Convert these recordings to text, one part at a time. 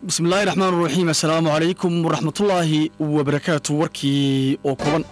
bismillahi raxmaan raxiim assalaamu calaykum waraxmatullaahi wabarakaatu warkii oo kooban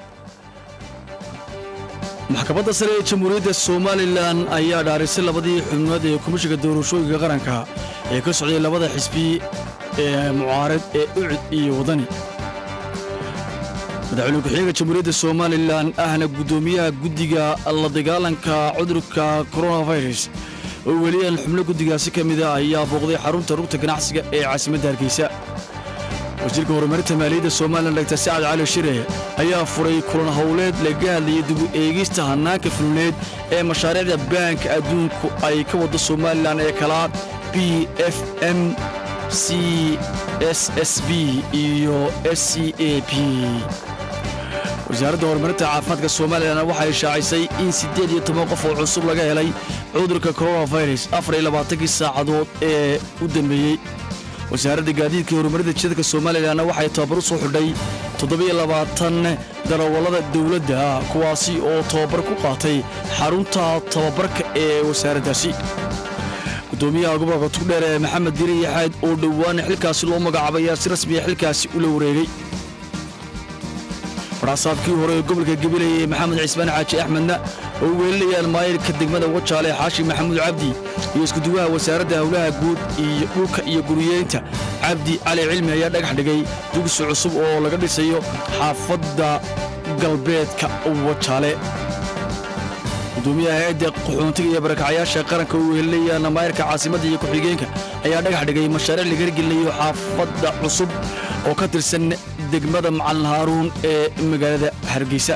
maxkamadda sare ee jamhuuriyadda somalilan ayaa dhaarisay labadii xubnood ee komishiga doorashooyinka qaranka ee ka socday labada xisbi ee mucaarad ee ucud iyo wadani madaxweyne ku-xigeenka jamhuuriyadda somalilan ahna guddoomiyaha guddiga la dagaalanka cudurka koronafirus oo weliyaan xubno guddigaasi ka mida ayaa booqday xarunta rugta ganacsiga ee caasimadda hargeysa wasiirka horumarinta maaliyadda somalilan dagtar sacad cali shire ayaa furay kulan howleed laga hadlayay dibu eegista hannaanka fulneed ee mashaariicda baanka adduunku ay ka waddo somalilan ee kalaa b f m c s s b iyo s c a b wasaaradda horumarinta caafimaadka somalilan waxay shaacisay in siddeed iyo toban qof oo cusub laga helay cudurka koronafirus afar iyo labaatankii saacadood ee u dambeeyey wasaaradda gaadiidka iyo horumarinta jidadka somalilanna waxay tababar u soo xidhay toddobiyo labaatan darawallada dowladda kuwaasi oo tababar ku qaatay xarunta tababarka ee wasaaraddaasi gudoomiyaha gobolka tugdheer ee maxamed diiri yaxayd oo dhowaan xilkaasi loo magacaabay ayaa si rasmiya xilkaasi ula wareegay warxasaabkii hore ee gobolka gabiley ee maxamed cismaan xaaji axmedna oo weelinayaan maayirka degmada wajaale xaashi maxamuud cabdi iyo iskuduwaha wasaaradda howlaha guud iyo dhulka iyo guriyeynta cabdi cali cilmi ayaa dhagax dhigay dugsi cusub oo laga dhisayo xaafadda galbeedka wajaale gudoomiyaha hay-adda qaxoontiga iyo barakacyaasha qaranka oo weelinayaan maayirka caasimadda iyo ku-xigeenka ayaa dhagax dhigay mashaariic laga hirgelinayo xaafadda cusub oo ka tirsan degmada macalin haaruun ee magaalada hargeysa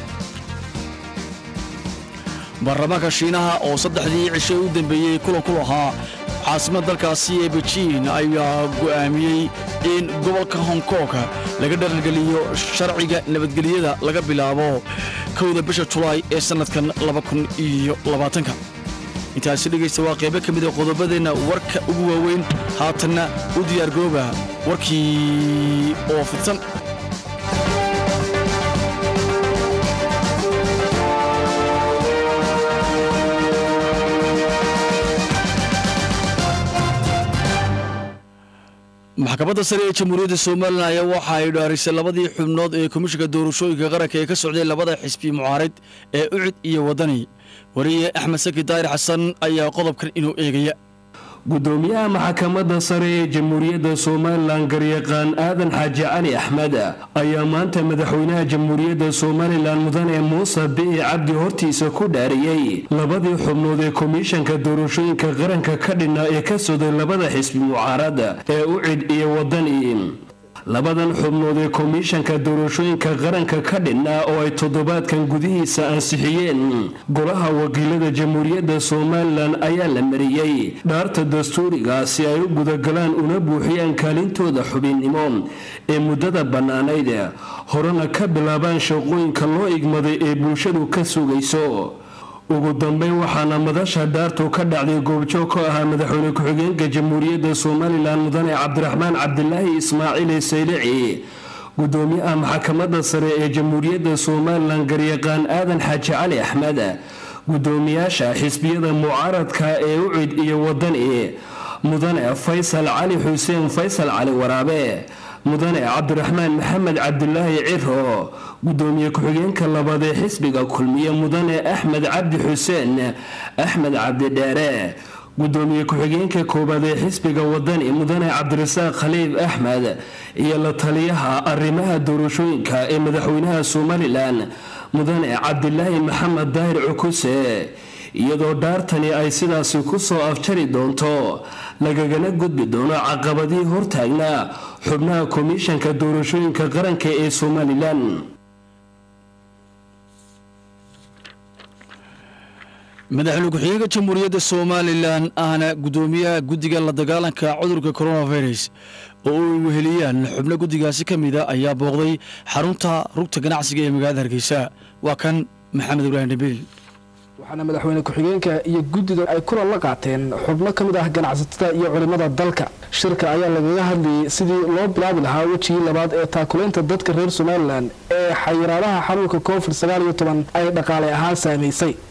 baarlamaanka shiinaha oo saddexdii cisho u dambeeyey kulan ku lahaa caasimada dalkaasi ee bejiin ayaa go'aamiyey in gobolka hong kong laga dhargeliyo sharciga nabadgelyada laga bilaabo kowda bisha julaay ee sannadkan labakuniyoabaatanka intaasi dhegaysta waa qaybo ka mida qodobadeenna warka ugu waaweyn haatanna u diyaargooba warkii oo fidsan maxkamadda sare ee jamhuuriyadda somalilan ayaa waxa ay dhaarisay labadii xubnood ee komishinka doorashooyinka qaranka ee ka socday labada xisbi mucaarid ee ucud iyo wadani wariye axmed saki daahir xasan ayaa qodobkan inuu eegaya gudoomiyaha maxkamadda sare ee jamhuuriyadda somalilan garyaqaan aadan xaaji cali axmed ayaa maanta madaxweynaha jamhuuriyadda somalilan mudane muuse bici cabdi hortiisa ku dhaariyey labadii xubnood ee komishanka doorashooyinka qaranka ka dhinna ee ka socday labada xisbi mucaarad ee ucid iyo wadani labadan xubnood ee komishanka doorashooyinka qaranka ka dhinna oo ay toddobaadkan gudihiisa ansixiyeen golaha wakiilada jamhuuriyadda somalilan ayaa la mariyey dhaarta dastuuriga si ay u gudagalaan una buuxiyaan kaalintooda xubinnimo ee muddada bannaanayd horena ka bilaabaan shaqooyinka loo igmaday ee bulshadu ka sugayso ugu dambeyn waxaana madasha dhaartu ka dhacday goobjoog ka ahaa madaxweyne ku-xigeenka jamhuuriyadda somalilan mudane cabdiraxmaan cabdilaahi ismaaciil saylici gudoomiyaha maxkamadda sare ee jamhuuriyadda somalilan garyaqaan aadan xaaji cali axmed gudoomiyaasha xisbiyada mucaaradka ee ucid iyo wadani mudane faysal cali xuseen faysal cali waraabe mudane cabdiraxmaan maxamed cabdilaahi ciro gudoomiye ku-xigeenka labaad ee xisbiga kulmiye mudane axmed cabdi xuseen axmed cabdidheere gudoomiye ku-xigeenka koowaad ee xisbiga wadani mudane cabdirasaaq khaliif axmed iyo la taliyaha arrimaha doorashooyinka ee madaxweynaha somalilan mudane cabdilaahi maxamed daahir cukuse iyadoo dhaartani ay sidaasi ku soo afjari doonto lagagana gudbi doono caqabadii hortaagnaa xubnaha komishanka doorashooyinka qaranka ee somalilan madaxweyne ku-xigeenka jamhuuriyadda somalilan ahna guddoomiyaha guddiga la dagaalanka cudurka koronafirus oo ay weheliyaan xubno guddigaasi ka mida ayaa booqday xarunta rugta ganacsiga ee magaalada hargeysa waa kan maxamed ibraahim dhabiil waxaana madaxweyne ku-xigeenka iyo guddida ay kulan la qaateen xubno ka mid ah ganacsatada iyo culimmada dalka shirka ayaa lagaga hadlayay sidii loo bilaabi lahaa wejigii labaad ee taakulaynta dadka reer somalilan ee xayiraadaha xanuunka covid sagaal iyo toban ay dhaqaale ahaan saamaysay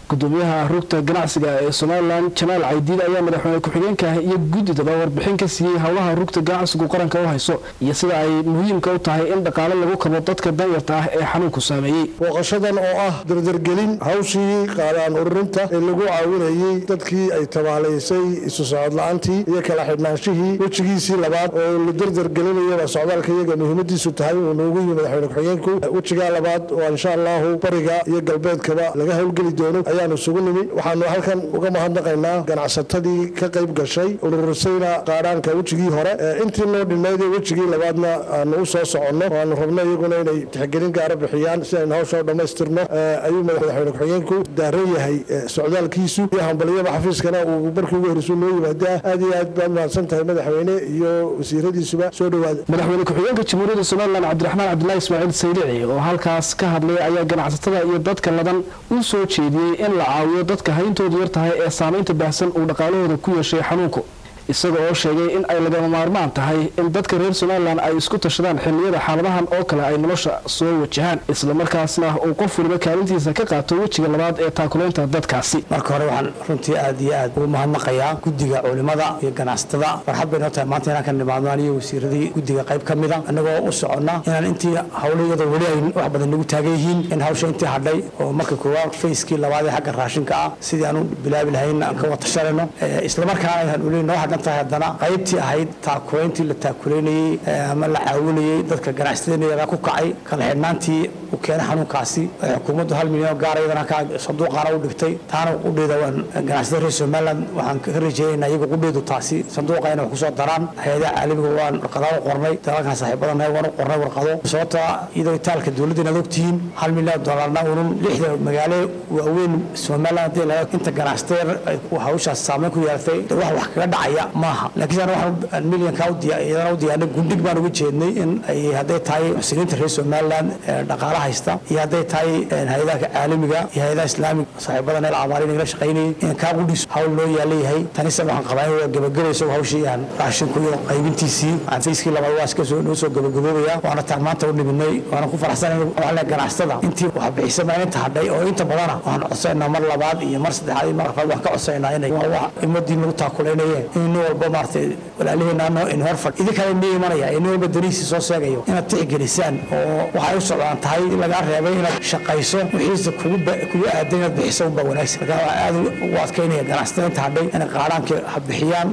gudoomiyaha rugta ganacsiga ee somalilan jamaal caydiid ayaa madaxweyne ku-xigeenka iyo guddidaba warbixin ka siiyey howlaha rugta ganacsigu qaranka u hayso iyo sida ay muhiimka u tahay in dhaqaale lagu kabo dadka danyarta ah ee xanuunku saameeyey booqashadan oo ah dardargelin hawshii qaadaan ururinta ee lagu caawinayey dadkii ay tabaalaysay isu socod la-aantii iyo kala xidhnaanshihii wejigiisii labaad oo la dardargelinayaba socdaalka iyaga muhiimadiisu tahay uu noogu yimi madaxweyne ku-xigeenku wejigaa labaad oo insha allahu bariga iyo galbeedkaba laga howlgeli doono ayaanu isugu nimi waxaanu halkan uga mahadnaqaynaa ganacsatadii ka qayb gashay ururisayna qaadhaanka wejigii hore intii noo dhinayd ee wejigii labaadna aanu u soo soconno waanu rabno iyaguna inay tixgelin gaara bixiyaan si aynu hawsha dhammaystirno ayuu madaxweyne ku-xigeenku daaran yahay socdaalkiisu iyo hambaliyada xafiiskana uu markii ugu horreysuu noo yimaada aad iyo aad baad mahadsan tahay madaxweyne iyo wasiiradiisuba soo dhowaada madaxweyne ku-xigeenka jamhuuriyadda somalilan cabdiraxmaan cabdulahi ismaaciil saylici oo halkaas ka hadlay ayaa ganacsatada iyo dadka ladan u soo jeediyey in la caawiyo dadka hayntoodu yar tahay ee saamaynta baahsan uu dhaqaalahooda ku yeeshay xanuunku isaga oo sheegay in ay lagama maarmaan tahay in dadka reer somalilan ay isku tashadaan xilliyada xaaladahan oo kale ay nolosha soo wajahaan islamarkaasna uu qof waliba kaalintiisa ka qaato wejiga labaad ee taakulaynta dadkaasi marka hore waxaan runtii aad iyo aad ugu mahadnaqayaa guddiga culimada iyo ganacsatada farxad bay noo tahay maanta inaan ka nimaadno aniyo wasiiradii guddiga qayb ka mida annagoo u soconna inaan intii howlayada weli ay wax badan nagu taagan yihiin in hawsha intii hadhay oo marka koowaad fayskii labaad ee xagga raashinka ah sidii aan u bilaabi lahayn aan ka watashanayno islamarkaana aan weli noo hadhan tahay haddana qaybtii ahayd taakulayntii la taakulaynayey ama la caawinayey dadka ganacsatada ku kacay kala xidhnaantii u keenay xanuunkaasi xukuumaddu hal milyan oo gaara iyadana sanduuqaana u dhigtay taana qudheeda waan ganacsatada reer somaliland waxaan ka rajeynaynaa iyagu qudheedu taasi sanduuqa inay wax kusoo daraan hay-adaha caalamiga waan warqadaan u qornay dalalkan saaxiibadanahay waan u qornay warqado sababta iyadoo itaalka dowladda inaad ogtihiin hal milyan doolarna unun lixda magaalo waaweyn somaliland haddii laga inta ganacsatada hawshaas saameyn ku yeelatay wax wax kaga dhacaya maaha laakiin ana waxaan milyankaa iyadana u diyaarnay gundhig baan uga jeednay in ay hadday tahay muxsiniinta reer somaliland dhaqaala haysta iyo hadday tahay hay-adaha caalamiga iyo hay-adaha islaamiga saaxiibadan el abaari nagala shaqaynayay in kaa qudhis hawl loo yaalayahay tanise waxaan qabaa in waa gabagabayso hawshii aan raashinku iyo qaybintiisii aan fayskii labaad waa iska soo noo soo gabagaboobaya waana taan maanta u dhiminay waana ku faraxsanayn waxaan leeyahay ganacsatada intii wax bixisa maa inta hadhay oo inta badana waxaan codsaynaa mar labaad iyo mar saddexaad iyo mar afraad waxaan ka codsaynaa inay waa wax ummadii nagu taakulaynayeen in nin walba maaragtay walaaliheenaano in horfadh idinkale nii imanaya ee nin walba danihiisii soo sheegayo inaad tixgelisaan oo waxay u socdaan tahay lagaa reebay inaad shaqayso wixiisa kugu aadan inaad bixiso unbaa wanaagsan marka waa aad ugu adkaynaya ganacsatada inta hadhay inay qaadhaanka ha bixiyaan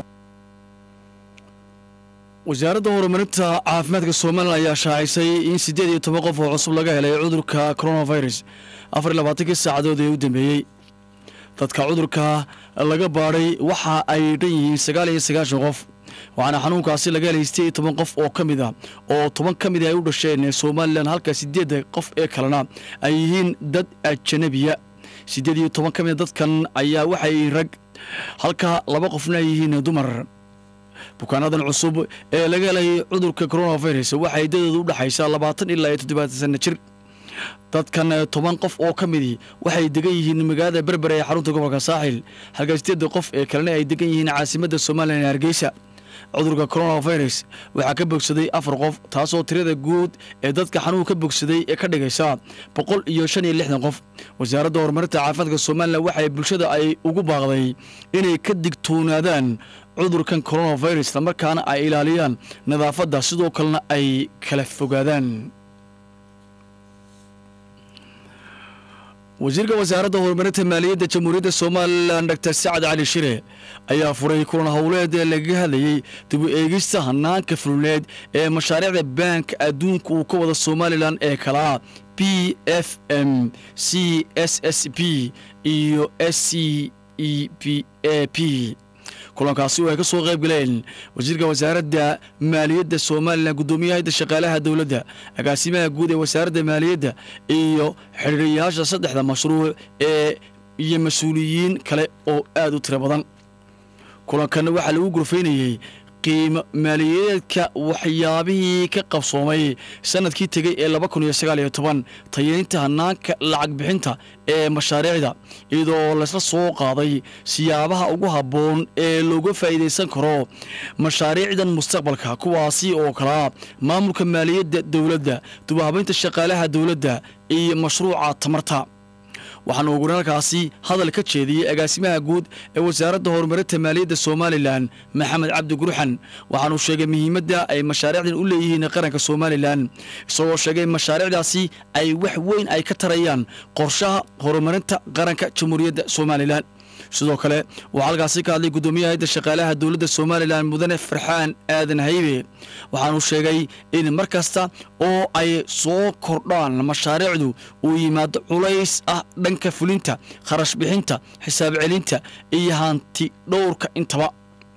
wasaaradda horumarinta caafimaadka somalilan ayaa shaacisay in siddeed iyo toban qof oo cusub laga helay cudurka coronavirus afar iyo labaatankii saacadood ee u dambeeyey dadka cudurka laga baadhay waxa ay dhan yihiin sagaal iyo sagaashan qof waxaana xanuunkaasi laga helay siddeed iyo toban qof oo ka mid a oo toban ka mid ay u dhasheen somalilan halka siddeedda qof ee kalena ay yihiin dad ajanabiya siddeed iyo toban ka mid a dadkan ayaa waxay rag halka laba qofna ay yihiin dumar bukaanadan cusub ee laga helay cudurka coronavirus waxay dadooda u dhexaysaa labaatan ilaa iyo toddobaatan sanno jir dadkan toban qof oo ka midii waxay degan yihiin magaalada berber ee xarunta gobolka saaxil halka sideedda qof ee kalena ay degan yihiin caasimadda somalilan ee hargeysa cudurka coronavirus waxaa ka bogsaday afar qof taasoo tirada guud ee dadka xanuun ka bogsaday ee ka dhigaysa boqol iyo shan iyo lixdan qof wasaaradda horumarinta caafimaadka somalilan waxay bulshada ay ugu baaqday inay ka digtoonaadaan cudurkan coronavirus islamarkaana ay ilaaliyaan nadaafadda sidoo kalena ay kala fogaadaan wasiirka wasaaradda horumarinta maaliyadda jamhuuriyadda somalilan dor sacad cali shire ayaa furay kulan howleed ee lagaga hadlayey dib u eegista hanaanka fululeed ee mashaariicda baanka adduunka uu ka wada somalilan ee kalaa b f m c s s b iyo s c e p a p kulankaasi oo ay ka soo qayb galeen wasiirka wasaaradda maaliyadda somalilan guddoomiyaha shaqaalaha dowladda agaasimaha guud ee wasaaradda maaliyadda iyo xidhiiriyayaasha saddexda mashruuc ee iyo mas-uuliyiin kale oo aad u tiro badan kulankan waxaa lagu gurfaynayey qiimo maaliyadeedka waxyaabihii ka qabsoomay sanadkii tegey ee laba kun iyo sagaal iyo toban tayeynta hanaanka lacag bixinta ee mashaariicda iyadoo laysla soo qaaday siyaabaha ugu habboon ee looga faa'iidaysan karo mashaariicdan mustaqbalka kuwaasi oo kalaa maamulka maaliyadda dowladda dubahabaynta shaqaalaha dowladda iyo mashruuca tamarta waxaana ugu halkaasi hadal ka jeediyey agaasimaha guud ee wasaaradda horumarinta maaliyadda somalilan maxamed cabdi gurxan waxaanuu sheegay muhiimadda ay mashaariicdan u leeyihiin qaranka somalilan isagoo sheegay mashaariicdaasi ay wax weyn ay ka tarayaan qorshaha horumarinta qaranka jamhuuriyadda somalilan sidoo kale waxaa halkaasi ka hadlay guddoomiyaha hayadda shaqaalaha dowladda somalilan mudane farxaan aadan haybe waxaanuu sheegay in mar kasta oo ay soo kordhaan mashaariicdu uu yimaado culays ah dhanka fulinta kharash bixinta xisaab celinta iyo hanti dhowrka intaba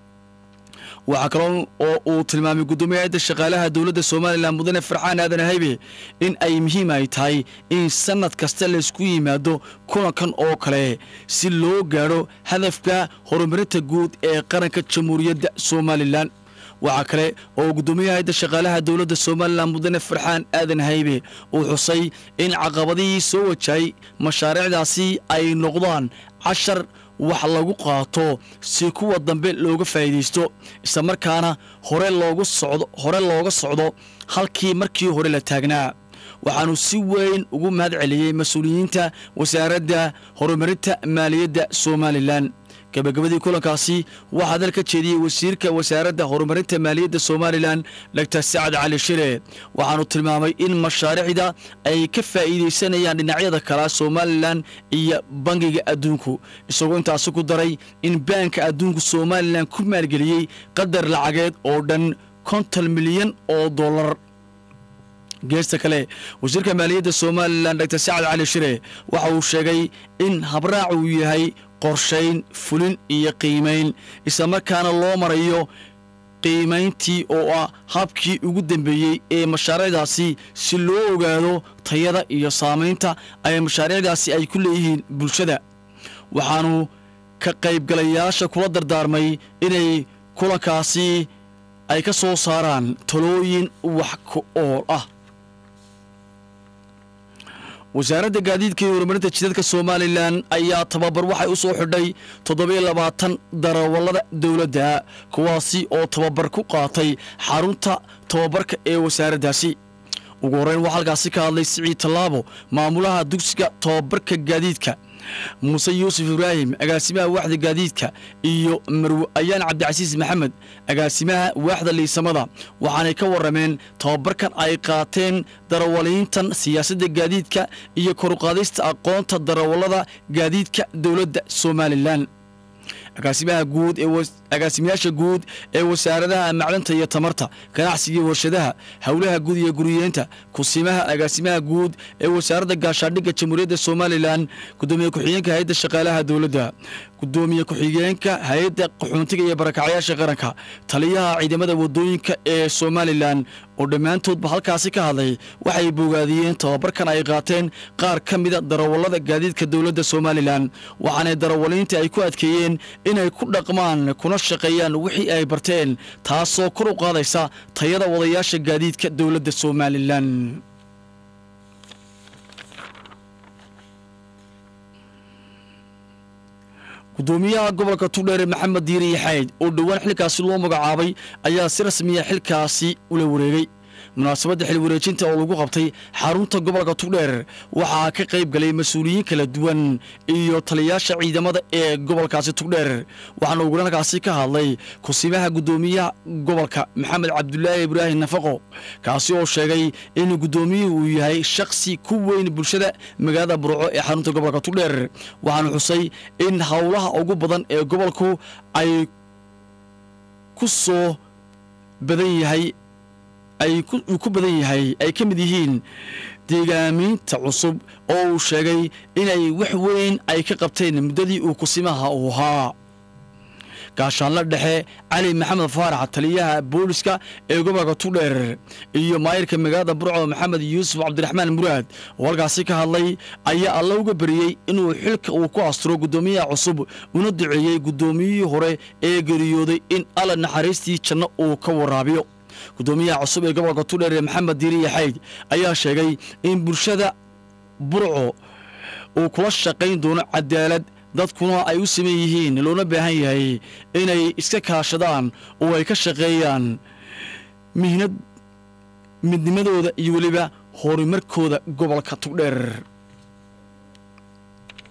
waxaa kaloo oo uu tilmaamay guddoomiyaha hayadda shaqaalaha dowladda somalilan mudane farxaan aadan haybe in ay muhiim ay tahay in sannad kasta laysku yimaado kulankan oo kale si loo gaadho hadafka horumarinta guud ee qaranka jamhuuriyadda somalilan waxaa kale oo guddoomiyaha hayadda shaqaalaha dowladda somalilan mudane farxaan aadan haybe uu xusay in caqabadihii soo wajahay mashaariicdaasi ay noqdaan cashar wax lagu qaato si kuwa dambe looga faa'iidaysto islamarkaana hore loogu socdo hore looga socdo halkii markii hore la taagnaa waxaanu si weyn ugu mahad celiyey mas-uuliyiinta wasaaradda horumarinta maaliyadda somalilan gabagabadii kulankaasi waxaa hadal ka jeediyey wasiirka wasaaradda horumarinta maaliyadda somalilan doctor sacad cali shire waxaanu tilmaamay in mashaariicda ay ka faa'iidaysanayaan dhinacyada kala somalilan iyo bangiga adduunku isagoo intaasi ku daray in baanka adduunku somalilan ku maalgeliyey qadar lacageed oo dhan konton milyan oo dollar geesta kale wasiirka maaliyadda somalilan doctor sacad cali shire waxa uu sheegay in habraac uu yahay qorshayn fulin iyo qiimayn islamarkaana loo marayo qiimayntii oo ah habkii ugu dambeeyey ee mashaariicdaasi si loo ogaado tayada iyo saamaynta ay mashaariicdaasi ay ku leeyihiin bulshada waxaanu ka qaybgalayaasha kula dardaarmay inay kulankaasi ay ka soo saaraan talooyin wax ku ool ah wasaaradda gaadiidka iyo horumarinta jidadka somalilan ayaa tababar waxay u soo xidhay toddobiyo labaatan darawallada dowladda kuwaasi oo tababar ku qaatay xarunta tababarka ee wasaaraddaasi ugu horreyn waxaa halkaasi ka hadlay siciid tallaabo maamulaha dugsiga tababarka gaadiidka muuse yuusuf ibraahim agaasimaha waaxda gaadiidka iyo marwe ayaan cabdicasiis maxamed agaasimaha waaxda liisamada waxaanay ka warrameen tababarkan ay qaateen darawaliintan siyaasadda gaadiidka iyo koruqaadista aqoonta darawallada gaadiidka dowladda somalilan agaasimaha guud ee agaasimayaasha guud ee wasaaradaha macdanta iyo tamarta ganacsiga iyo warshadaha howlaha guud iyo guriyeenta kusimaha agaasimaha guud ee wasaaradda gaashaadhigga jamhuuriyadda somalilan gudoomiye ku-xigeenka hay-adda shaqaalaha dowladda gudoomiye ku-xigeenka hay-adda qaxoontiga iyo barakacyaasha qaranka taliyaha ciidamada wadooyinka ee somalilan oo dhammaantoodba halkaasi ka hadlay waxay bogaadiyeen tababarkan ay qaateen qaar ka mida darawallada gaadiidka dowladda somalilan waxaanay darawaliinta ay ku adkeeyeen inay ku dhaqmaan kuna shaqeeyaan wixii ay barteen taasoo kor u qaadaysa tayada wadayaasha gaadiidka dowladda somalilan gudoomiyaha gobolka tugdheere maxamed diiri yaxayd oo dhowaan xilkaasi loo magacaabay ayaa si rasmiya xilkaasi ula wareegay munaasabadda xil wareejinta oo lagu qabtay xarunta gobolka tugdheer waxaa ka qayb galay mas-uuliyiin kala duwan iyo taliyayaasha ciidamada ee gobolkaasi tugdheer waxaana ugurankaasi ka hadlay kusimaha gudoomiyaha gobolka maxamed cabdulaahi ibraahim nafaqo kaasi oo sheegay in gudoomiyuhu uu yahay shakhsi ku weyn bulshada magaalada burco ee xarunta gobolka tugdheer waxaana xusay in howlaha ugu badan ee gobolku ay ku soo badan yahay ay uu ku badan yahay ay ka mid yihiin deegaamiinta cusub oo uu sheegay inay wax weyn ay ka qabteen muddadii uu kusimaha uu ahaa gaashaanla dhexe cali maxamed faarax taliyaha booliska ee gobolka tugdheer iyo maayirka magaalada burco maxamed yuusuf cabdiraxmaan muraad oo halkaasi ka hadlay ayaa alla uga beriyey inuu xilka uu ku asturo guddoomiyaha cusub una duceeyey guddoomiyihii hore ee geeriyooday in alla naxariistii janno uu ka waraabiyo gudoomiyaha cusub ee gobolka tugdheer ee maxamed diiri yaxayd ayaa sheegay in bulshada burco uu kula shaqayn doono cadaalad dadkuna ay u saman yihiin loona baahan yahay inay iska kaashadaan oo ay ka shaqeeyaan mihnad midnimadooda iyo weliba horumarkooda gobolka tugdheer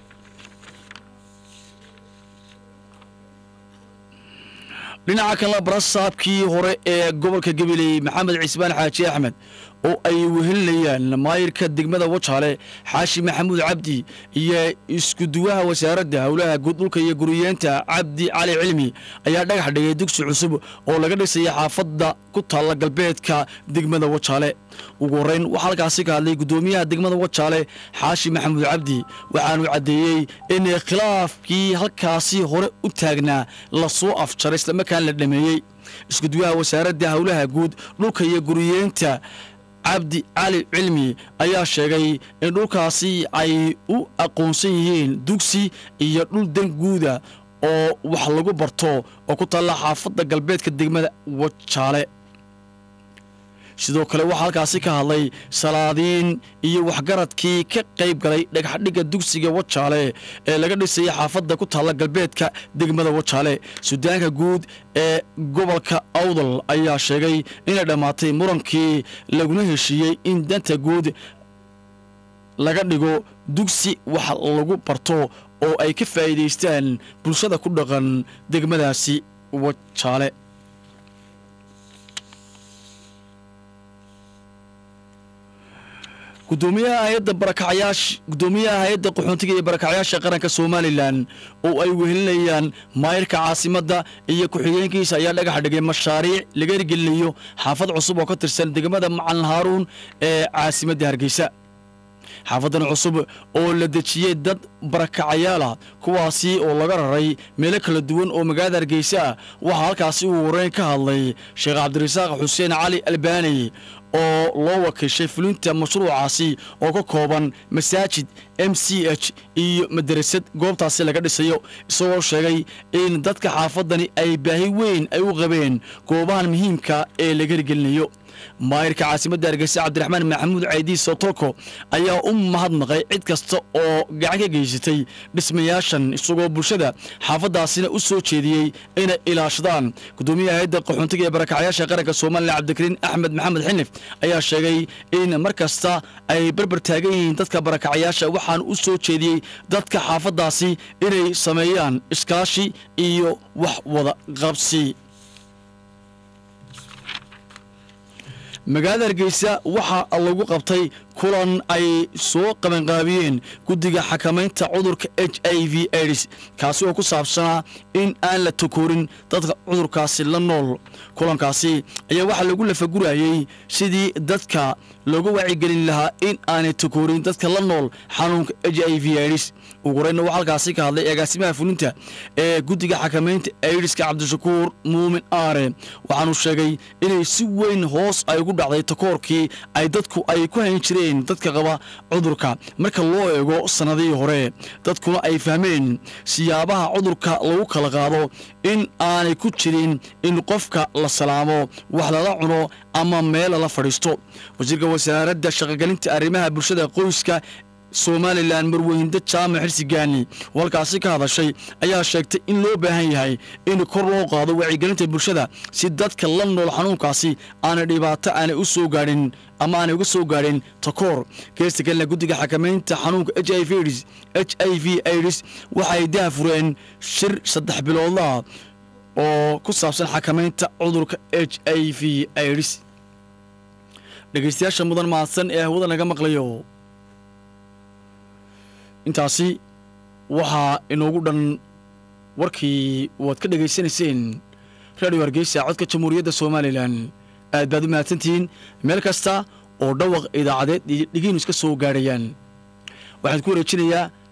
dhinaca kalena barasaabkii hore ee gobolka gabiley maxamed cismaan xaaji axmed oo ay wehelinayaan maayirka degmada wajaale xaashi maxamuud cabdi iyo iskuduwaha wasaaradda howlaha guud dhulka iyo guriyeenta cabdi cali cilmi ayaa dhagax dhigay dugsi cusub oo laga dhisaya xaafadda ku taalla galbeedka degmada wajaale ugu horreyn waxaa halkaasi ka hadlay guddoomiyaha degmada wajaale xaashi maxamuud cabdi waxaanu caddeeyey in khilaafkii halkaasi hore u taagnaa lasoo afjaray islamarkaan la dhameeyey iskuduwaha wasaaradda howlaha guud dhulka iyo guriyeenta cabdi cali cilmi ayaa sheegay in dhulkaasi ay u aqoonsan yihiin dugsi iyo dhul dan guuda oo wax lagu barto oo ku taalla xaafadda galbeedka degmada wajaale sidoo kale waxaa halkaasi ka hadlay salaadiin iyo waxgaradkii ka qayb galay dhagaxdhigga dugsiga wajaale ee laga dhisayay xaafadda ku taalla galbeedka degmada wajaale sudaanka guud ee gobolka awdal ayaa sheegay inay dhammaatay murankii laguna heshiiyey in danta guud laga dhigo dugsi wax lagu barto oo ay ka faa'iidaystaan bulshada ku dhaqan degmadaasi wajaale gudoomiyaha hay-adda barakacyaasha gudoomiyaha hay-adda qaxoontiga iyo barakacyaasha qaranka somalilan oo ay wehelinayaan maayirka caasimadda iyo ku-xigeenkiisa ayaa dhagax dhigay mashaariic laga hirgelinayo xaafad cusub oo ka tirsan degmada macalin haaruun ee caasimadda hargeysa xaafadan cusub oo la dejiyey dad barakacayaalah kuwaasi oo laga raray meelo kala duwan oo magaalada hargeysa ah waxaa halkaasi uu wareyn ka hadlay sheekh cabdirasaaq xuseen cali albaani oo loo wakiishay fulinta mashruucaasi oo ka kooban masaajid m c h iyo madarasad goobtaasi laga dhisayo isagoo sheegay in dadka xaafadani ay baahi weyn ay u qabeen goobahan muhiimka ee laga hirgelinayo maayirka caasimadda hargeysa cabdiraxmaan maxamuud caydiis sotolko ayaa u mahadnaqay cid kasta oo gacan ka geysatay dhismayaashan isagoo bulshada xaafaddaasina u soo jeediyey inay ilaashadaan gudoomiyaha hay-adda qaxoontiga ee barakacyaasha qaranka somalilan cabdikariin axmed maxamed xinif ayaa sheegay in mar kasta ay barbar taagan yihiin dadka barakacyaasha waxaan u soo jeediyey dadka xaafaddaasi inay sameeyaan iskaashi iyo wax wada qabsi magaalada hargeysa waxaa lagu qabtay kulan ay soo qabanqaabiyeen guddiga xakamaynta cudurka h i v aids kaasi oo ku saabsanaa in aan la takoorin dadka cudurkaasi la nool kulankaasi ayaa waxaa lagu lafagurayey sidii dadka looga wacigelin lahaa in aanay takoorin dadka la nool xanuunka h i v aids ugu horeyna waxaa halkaasi ka hadlay agaasimaha fulinta ee guddiga xakamaynta aidiska cabdishakuur muumin aare waxaanu sheegay inay si weyn hoos ay ugu dhacday takoorkii ay dadku ay ku hayn jireen dadka qaba cudurka marka loo eego sannadihii hore dadkuna ay fahmeen siyaabaha cudurka lagu kala qaado in aanay ku jirin in qofka la salaamo wax lala cuno ama meel lala fadhiisto wasiirka wasaaradda shaqogelinta arrimaha bulshada qoyska somalilan marweyinde jaamac xirsigaani oo halkaasi ka hadashay ayaa sheegtay in loo baahan yahay in kor loo qaado wacyigelinta bulshada si dadka la nool xanuunkaasi aanay dhibaato aanay u soo gaadhin ama aanay uga soo gaadhin takoor geesta kalena guddiga xakamaynta xanuunka h i v aids h i v aids waxay daafureen shir saddex biloodlaha oo ku saabsan xakamaynta cudurka h i v aids dhegeystayaasha mudan mahadsan ee hawada naga maqlayo intaasi waxaa inoogu dhan warkii waad ka dhegaysanayseen radio hargeysa codka jamhuuriyadda somalilan aad baad u mahadsantihiin meel kasta oo dhawaq idaacadeed iyo dhigiinu iska soo gaadhayaan waxaan ku wareejinayaa